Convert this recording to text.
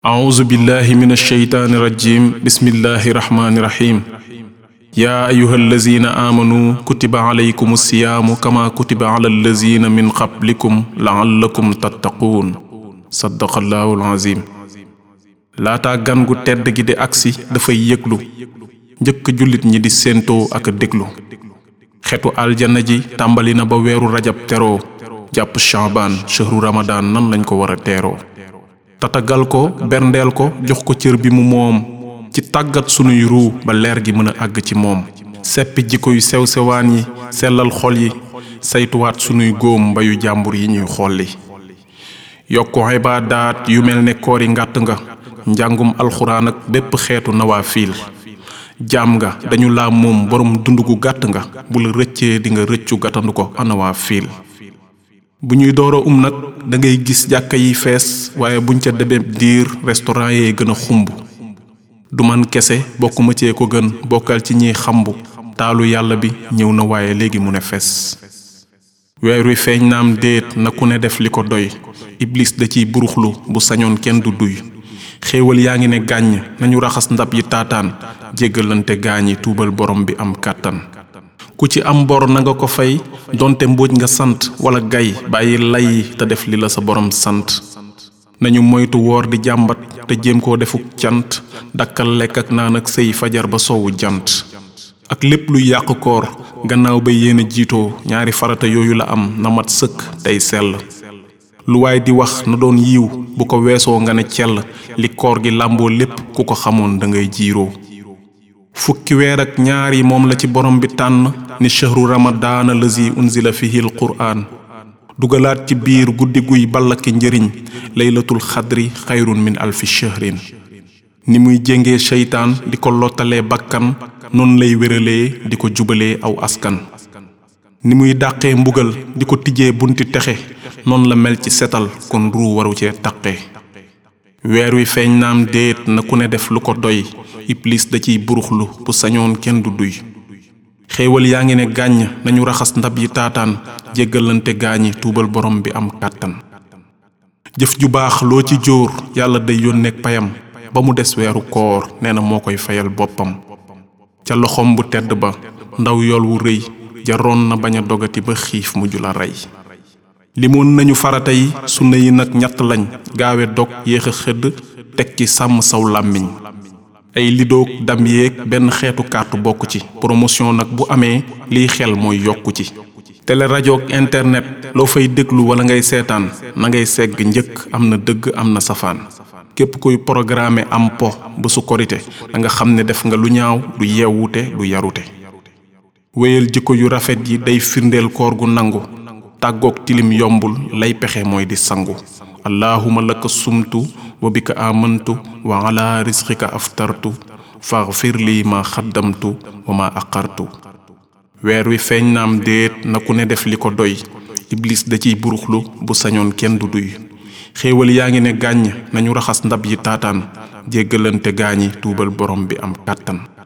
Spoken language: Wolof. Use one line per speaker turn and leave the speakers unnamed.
أعوذ بالله من الشيطان الرجيم بسم الله الرحمن الرحيم يا أيها الذين آمنوا كتب عليكم الصيام كما كتب على الذين من قبلكم لعلكم تتقون صدق الله العظيم laataa gan gu tedd gi di agsi dafay yëglu njëkk jullit ñi di séentoo ak déglu xetu aljana ji tàmbali na ba weeru rajab teroo jàpp shaabaan shahru ramadaan nan lañ ko war a teeroo tatagal ko berndeel ko jox ko cër bi mu moom ci tàggat sunuy ruu ba leer gi mën a àgg ci moom seppi jikko yu sew sewaan yi sellal xol yi saytuwaat sunuy góom mbayu jàmbur yi ñuy xolli yokku ibaadaat yu mel ne koori ngàtt nga njàngum alxuraan ak bépp xeetu nawafiil jaam nga dañu laa moom borom dund gu gàtt nga bu la rëccee di nga rëccu gàttandu ko anawafiil bu ñuy door a um nag da ngay gis jàkka yi fees waaye buñ ca demee diir restaurant yee gën a xumb du man kese bokkuma cee ko gën bokkal ci ñiy xambu taalu yàlla bi ñëw na waaye léegi mu ne fees weer wi feeñ naam déet na ku ne def li ko doy iblis da ciy buruxlu bu sañoon kenn du duy xéewal yaa ngi ne gàññ nañu raxas ndab yi taataan jéggalante gaañi tuubal borom bi am kàttan ku ci am bor na nga ko fay donte mbóoj nga sant wala gay bàyyi lay te def li la sa borom sant nañu moytu woor di jàmbat te jéem koo defuk cant dakkal lekk ak naan ak sëy fajar ba soowu jant ak lépp luy yàq koor gannaaw ba yéen a jiitoo ñaari farata yooyu la am na mat sëkk tey sell lu waay di wax na doon yiw bu ko weesoo nga ne cell li koor gi làmboo lépp ku ko xamoon da ngay jiiroo fukki weer ak ñaar yi moom la ci borom bi tànn ni shahru ramadaana lazi unzila fihi l quraan dugalaat ci biir guddi guy ballaki njëriñ laylatul xadri xayrun min alfi shahrin ni muy jéngee seytaan di ko lottalee bakkan noonu lay wéralee di ko jubalee aw askan ni muy dàqee mbugal di ko tijjee bunti texe noonu la mel ci setal kon ruu waru cee taqe weer wi feeñ naam déet na ku ne def lu ko doy iblis da ciy buruxlu bu sañoon kenn du duy xéewal yaa ngi ne gàññ nañu raxas ndab yi taataan jéggalante gaañi tuubal borom bi am kàttan jëf ju baax loo ci jóor yàlla day yónneek payam ba mu des weeru koor nee na moo koy fayal boppam ca loxom bu tedd ba ndaw yool wu rëy jaroon na bañ a dogati ba xiif mujj la rey limoon nañu farata yi sunna yi nag ñett lañ gaawe dog yéex a xëdd teg ci sàmm saw làmmiñ ay lidoog dam yéeg benn xeetu carte bokk ci promotion nag bu amee liy xel mooy yokku ci télé rajo ak internet loo fay déglu wala ngay seetaan na ngay segg njëkk am na dëgg am na safaan képp kuy programme am po ba su korite da nga xam ne def nga lu ñaaw du yeewute du yarute wéyal jikko yu rafet yi day firndeel koor gu nangu tàggoog tilim yombul lay pexe mooy di sangu allahuma laka sumtu wa bika amantu wa ala risqika aftartu faghfir li ma xaddamtu wa ma aqartu weer wi feeñ naam déet na ku ne def li ko doy iblis da ciy buruxlu bu sañoon kenn du duy xéewal yaa ngi ne gàññ nañu raxas ndab yi taataan jéggalante gaañi tuubal borom bi am kàttan